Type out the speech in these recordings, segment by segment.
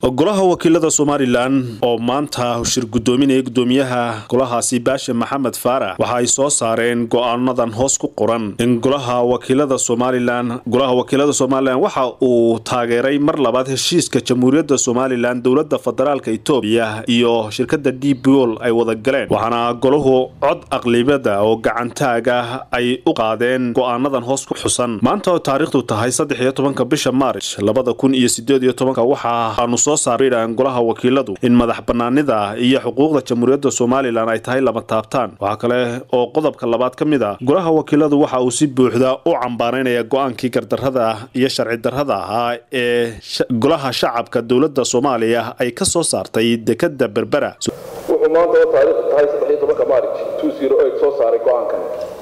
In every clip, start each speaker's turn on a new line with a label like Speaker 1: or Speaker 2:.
Speaker 1: golaha wakiilada somalilan oo maanta shir gudoominaya gudoomiyaha golahaasi baashe maxamed faarax waxa ay soo saareen go-aanadan hoos ku qoran in golaha wakiilada somalilan golaha wakiilada somalilan waxa uu taageeray mar labaad heshiiska jamhuuriyadda somalilan dowladda federaalka etoobiya iyo shirkada d bol ay wada galeen waxaana golahu cod aqlibada oo gacantaaga ay u qaadeen go-aanadan hoos ku xusan maanta oo taariikhdu tahay saddex iyo tobanka bisha maarch labada kun iyo sideed iyo tobanka waxaanu soo saarayaan golaha wakiiladu in madax banaanida iyo xuquuqda jamhuuriyadda somalilan ay tahay lama taabtaan waxaa kale oo qodobka labaad ka mid a golaha wakiiladu waxa uu si buuxda u cambaaraynaya go-aankii gardarrada iyo sharci darrada ahaa ee golaha shacabka dowladda soomaaliya ay ka soo saartay dekada berbera
Speaker 2: wuxuu maanta oo taariikhdu tahay saddex iyo tobanka maarij two zero eight soo saaray go-aankan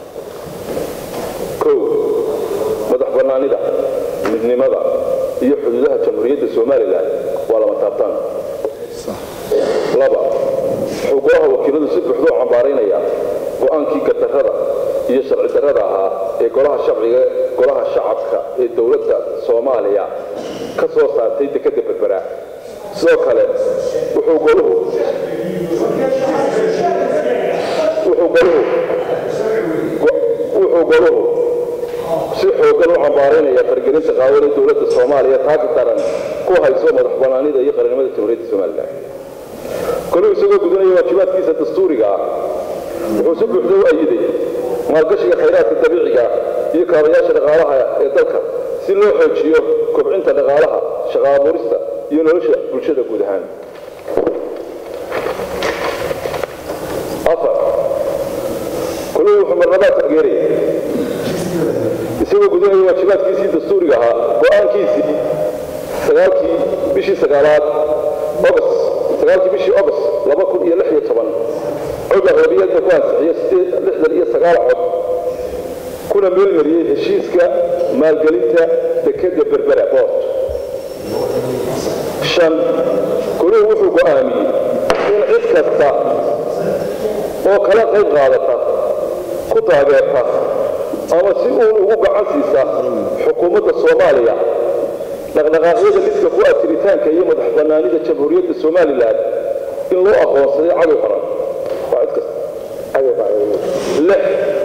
Speaker 2: kow madax banaanida midnimada iyo xuduudaha jamhuuriyadda somalilan waa lama taabtaan laba wuxuu golaha wakiiladu si buuxda u cambaaraynaya go-aankii gardarrada iyo sharci darrada ahaa ee golaha sharciga golaha shacabka ee dowladda soomaaliya ka soo saartay dekadda berbera sidoo kale wuxuu goluhu wuxuu goluhu wuxuu goluhu si xoogan u cambaaraynaya fargelinta qaawan ee dowladda soomaaliya taasi daran ku hayso madax banaanida iyo qarannimada jamhuuriyadda somalilan goluhu isagoo gudanaya waajibaadkiisa dastuuriga ah wuxuu si buuxda u ayiday maalgashiga khayraadka dabiiciga iyo kaabayaasha dhaqaalaha ee dalka si loo xoojiyo kobcinta dhaqaalaha shaqa abuurista iyo nolosha bulshada guud ahaan afar goluhu wuxuu marlabaad taageeraya isagoo gudanaya waajibaadkiisii dastuuriga ahaa go-aankiisii sagaalkii bishii sagaalaad ogost sagaalkii bishii ogost laba kun iyo lix iyo toban cod aqlabiyadda ku ansixiyo lixdan iyo sagaal cod kuna meelmariyey heshiiska maalgelinta dekadda berbera boort shan goluhu wuxuu go'aamiyey in cid kasta oo kala qayb qaadata ku taageerta ama si uun ugu gacan siisa xukuumadda soomaaliya dhaqdhaqaaqyada lidka ku ah jiritaanka iyo madax bannaanida jamhuuriyadda somalilan in loo aqoonsaday cadow qaran waa cid kasta lix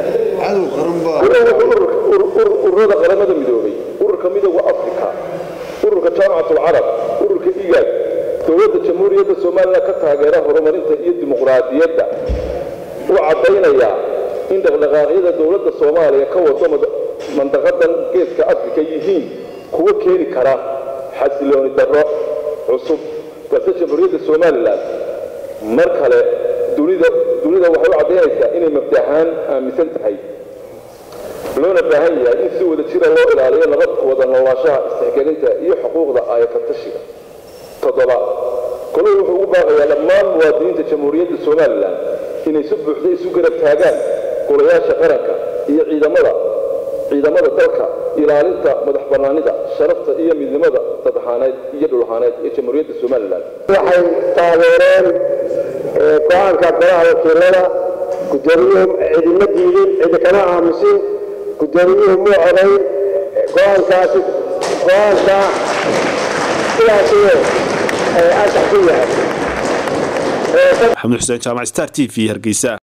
Speaker 2: ururada qaramada midoobay ururka midooda africa ururka jaamacatalcarab ururka igaad dowladda jamhuuriyadda somalilan ka taageera horumarinta iyo dimuqraadiyadda u caddaynaya in dhaqdhaqaaqyada dowladda soomaaliya ka wado mandaqadan geeska afrika yihiin kuwa keeni kara xasilooni darro cusub balse jamhuuriyadda somalilan mar kale dunida dunida waxay u caddaynaysaa inay mabdahaan aaminsan tahay loona baahan yahay in si wada jira loo ilaaliyo nabad wada noolaashaha istixgelinta iyo xuquuqda ayafatashiga toddoba goluhu wuxuu ugu baaqayaa dhammaan muwaadiniinta jamhuuriyadda somalilan inay si buuxda isu garab taagaan golayaasha qaranka iyo ciidamada ciidamada dalka ilaalinta madax bannaanida sharafta iyo midnimada dadahaaneed iyo dhulahaaneed ee jamhuuriyadda somalilan
Speaker 3: waxay taageereen go-aanka golaha wakiilada gudoomiyuhu cidima diidin cidi kama aamusin gudoomiyuhu muu codayn go-aankaasi go-aanka sidaasiyo ansax ku yahay
Speaker 1: maxamed xuseen jaamac star t v hargeysa